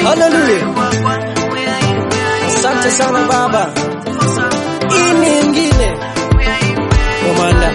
Haleluya, asante sana Baba. Hii ni ingine komanda,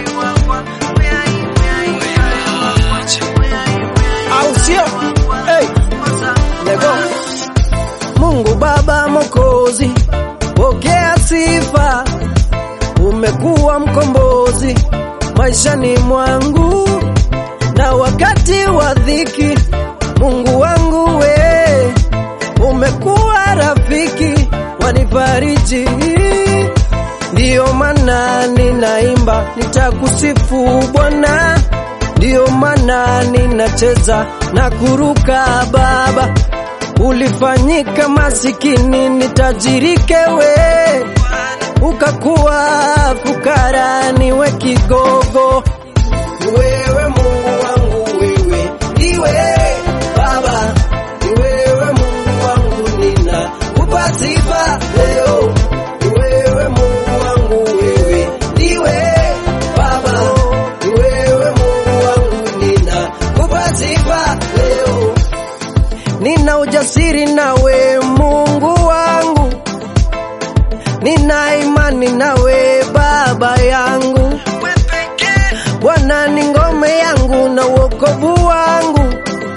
au sio? Hey, lego Mungu Baba Mokozi, pokea sifa, umekuwa mkombozi maishani mwangu na wakati wa dhiki. Mungu wangu we, umekuwa rafiki wanifariji, ndiyo maana ninaimba, nitakusifu Bwana, ndiyo maana ninacheza na kuruka Baba. Ulifanyika masikini nitajirike we, ukakuwa fukara niwe kigogo. Wewe Mungu wangu, wewe ndiwe Baba, ni wewe Mungu wangu, nina kupa sifa leo. Ni wewe Mungu wangu, wewe ndiwe Baba, ni wewe Mungu wangu, nina kupa sifa leo. Nina ujasiri nawe Mungu wangu, nina imani nawe Baba yangu. Bwana ni ngome yangu na wokovu wangu,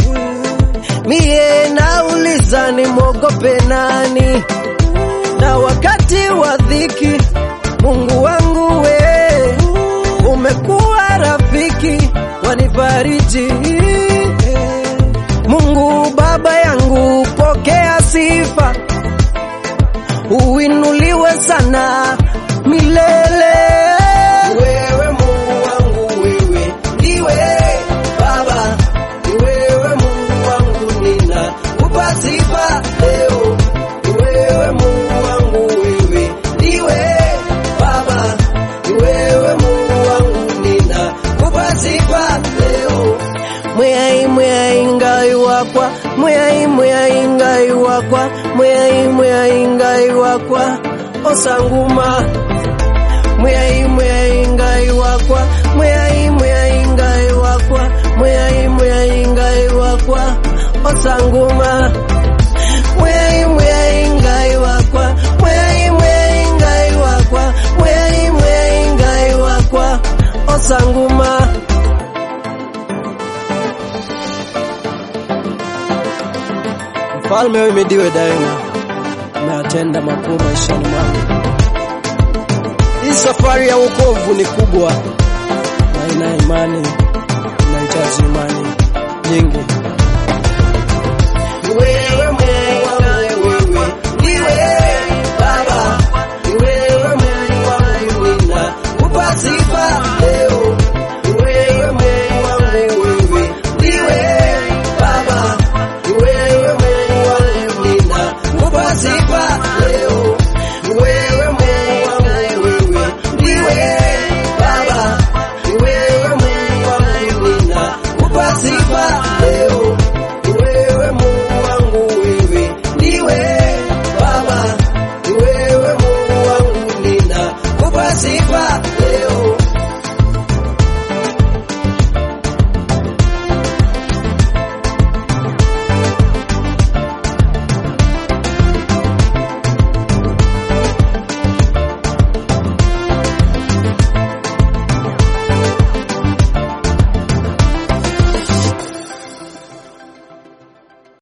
miye nauliza nimwogope nani? Na wakati wa dhiki, Mungu wangu we, umekuwa rafiki wanifariji. Mungu Baba yangu, pokea sifa, uinuliwe sana milele. Wewe Mungu wangu, wewe ndiwe Baba, ni wewe Mungu wangu, nina kupa sifa leo. Ni wewe Mungu wangu, wewe ndiwe Baba, ni wewe Mungu wangu, nina kupa sifa leo. Mwai mwai ngai wakwa, mwai mwai ngai wakwa, mwai mwai ngai wakwa, osanguma mwai mwai ngai wakwa mwai mwai ngai wakwa mwai mwai ngai wakwa osanguma mwai mwai ngai wakwa mwai mwai ngai wakwa mwai mwai ngai wakwa osanguma Mfalme wewe imidiwe daima, umetenda makuu maishani mwangu. Hii safari ya wokovu ni kubwa na ina imani, inahitaji imani nyingi. Wewe Mungu wangu, wewe ndiwe Baba, ni wewe Mungu wangu, ninakupa sifa leo. Ni wewe Mungu wangu, wewe ndiwe Baba, ni wewe Mungu wangu, ninakupa sifa leo. Ni wewe Mungu wangu, wewe ndiwe Baba, ni wewe Mungu wangu, ninakupa sifa leo.